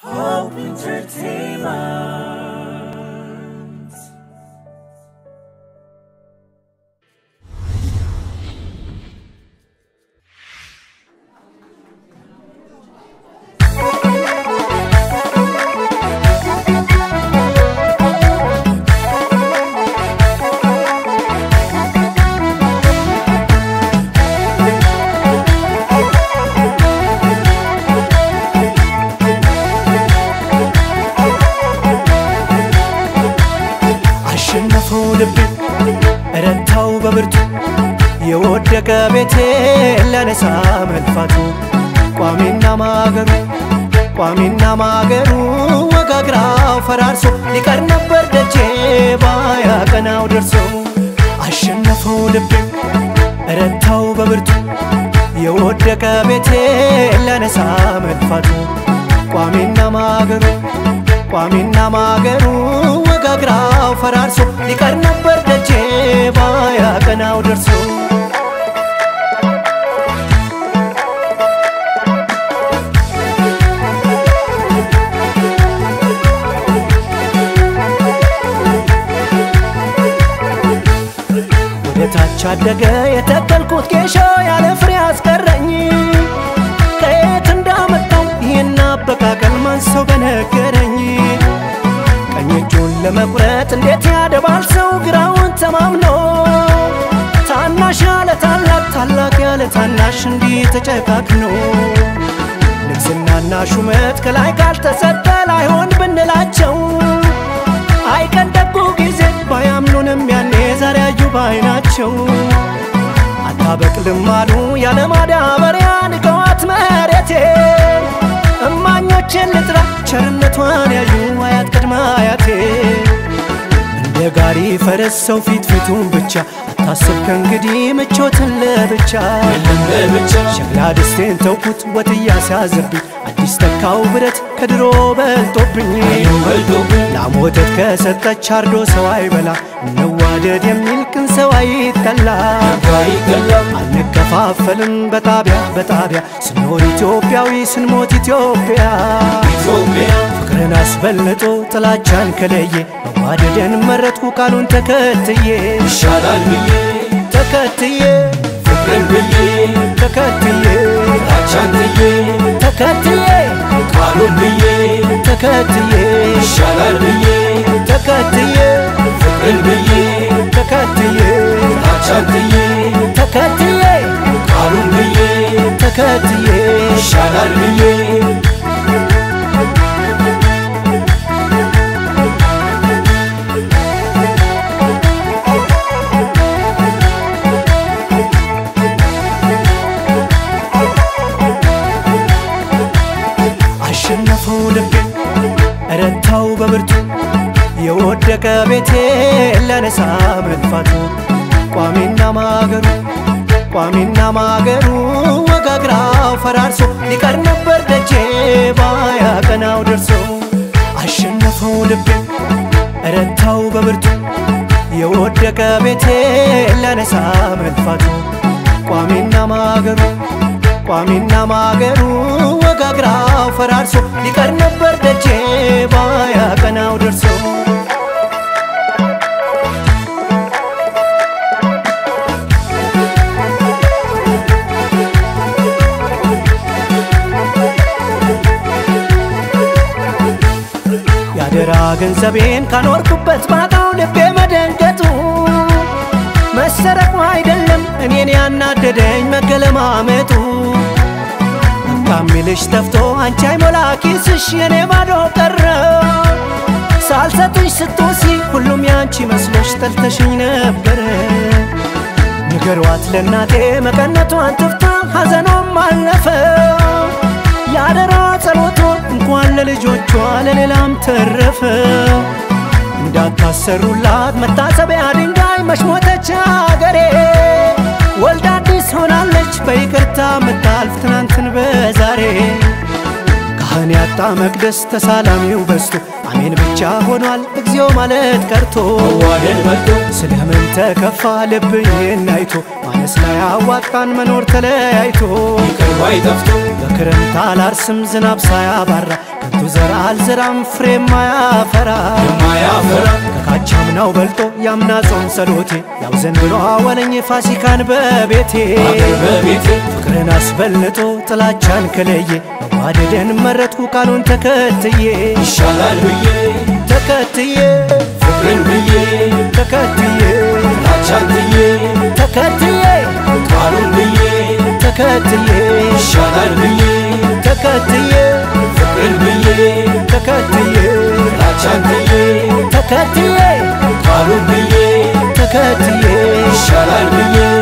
Hope Entertainment. አሸነፈው ልቤ ረታው በብርቱ የወደቀ ቤቴ ለነሳ መልፋቱ ቋሚና ማገሩ ቋሚና ማገሩ ወጋግራው ፈራርሶ ሊቀር ነበር ደጄ ባያቀናው ደርሶ አሸነፈው ልቤ ረታው በብርቱ የወደቀ ቤቴ ለነሳ መልፋቱ ቋሚና ማገሩ ቋሚና ማገሩ ወጋግራው ፈራርሶ ሊቀር ነበር ደጄ ባያቀናው ደርሶ ወደ ታች አደገ የተከልኩት ጌሾ ያለ ፍሬ አስቀረኝ ከየት እንዳመጣው ይህን አበቃቀል ማን ሰው በነገረኝ ቀኝ እጁን ለመቁረጥ እንዴት ያደባል ሰው ግራውን ተማምኖ ታናሽ ያለ ታላቅ ታላቅ ያለ ታናሽ እንዲህ ተጨካክኖ ንግስናና ሹመት ከላይ ካልተሰጠ ላይሆን ብንላቸው አይቀን ደጉ ጊዜ ባያምኑንም ያኔ ዛሬ አዩ ባይናቸው አታበቅልም አሉ ያለ ማዳበሪያ ንቀዋት መሬቴ እማኞችን ልጥራ ቸርነቷን ያዩ አያት ቅድመ አያቴ እንደ ጋሪ ፈረስ ሰው ፊት ፊቱን ብቻ አታስብ ከእንግዲህ ምቾትን ለብቻ ሸክላ ድስቴን ተውኩት ወጥ እያስያዘብኝ አዲስ ተካው ብረት ከድሮ በልጦብኝ ላም ወተት ከሰጠች አርዶ ሰው አይበላ እንዋደድ የሚል ቅን ሰው አይጠላ አንከፋፈልም በጣቢያ በጣቢያ ስንኖር ኢትዮጵያዊ ስንሞት ኢትዮጵያ ፍቅርን አስበልጦ ጥላቻን ከለየ መዋደድን መረጥኩ ቃሉን ተከትዬ ይሻላል ብዬ ተከትዬ ፍቅርን ብዬ ተከትዬ ላቻን ጥዬ ተከትዬ ቃሉን ብዬ ተከትዬ ይሻላል ብዬ ተከትዬ ፍቅርን ብዬ ተከትዬ ላቻን ጥዬ ተከትዬ ቃሉን ብዬ ተከትዬ ይሻላል ብዬ አሸነፈው ልቤ ረታው በብርቱ የወደቀ ቤቴ ለነሳ መልፋቱ ቋሚና ማገሩ ቋሚና ማገሩ ወጋግራው ፈራርሶ ሊቀር ነበር ደጄ ባያቀናው ደርሶ አሸነፈው ልቤ ረታው በብርቱ የወደቀ ቤቴ ለነሳ መልፋቱ ቋሚና ማገሩ ቋሚና ማገሩ ወጋግራው ፈራርሶ ሊቀር ነበር ደጄ ባያቀናው ደርሶ ያደራ ገንዘቤን ካኖርኩበት ባጣው ልቤ መደንገጡ መሰረቁ አይደለም እኔን ያናደደኝ መገለማመጡ ካሚልሽ ተፍቶ አንቺ አይሞላ ኪስሽ የኔ ባዶ ቀረ ሳልሰጥሽ ስትወሲ ሁሉም ያንቺ መስሎሽ ጠልተሽኝ ነበረ ንገሯት ለእናቴ መቀነቷን ትፍታ ሐዘኗም አለፈ ያደራ ጸሎቶ እንኳን ለልጆቿ ለሌላም ተረፈ እንዳታሰሩላት መታሰቢያ ድንጋይ መሽሞተች አገሬ ወልዳ አዲስ ሆናለች በይቅርታ ምታልፍ ትናንትን በዛሬ ካህን ያጣ መቅደስ ተሳላሚው በዝቶ አሜን ብቻ ሆኗል እግዚኦ ማለት ቀርቶ መዋደድ መጥቶ ስለምን ተከፋ ልብዬን አይቶ ማነስ ላይ አዋጣን መኖር ተለያይቶ ይቅር ባይ ጠፍቶ በክረምት አላርስም ዝናብ ሳያባራ ከንቱ ዘር አልዘራም ፍሬ ማያፈራ የማያፈራ ከካቻምናው በልጦ ያምና ጾም ጸሎቴ ያው ዘንድሮ አወለኝ ፋሲካን በቤቴ አገር በቤቴ ፍቅርን አስበልጦ ጥላቻን ከለየ መዋደድን መረጥኩ ቃሉን ተከትዬ ይሻላል ብዬ ተከትዬ ፍቅርን ብዬ ተከትዬ ጥላቻን ትዬ ተከትዬ ቃሉን ብዬ ተከትዬ ይሻላል ብዬ ተከትዬ ፍቅርን ብዬ ተከትዬ ጥላቻን ትዬ ተከትዬ ቃሉን ብዬ ተከትዬ ይሻላል ብዬ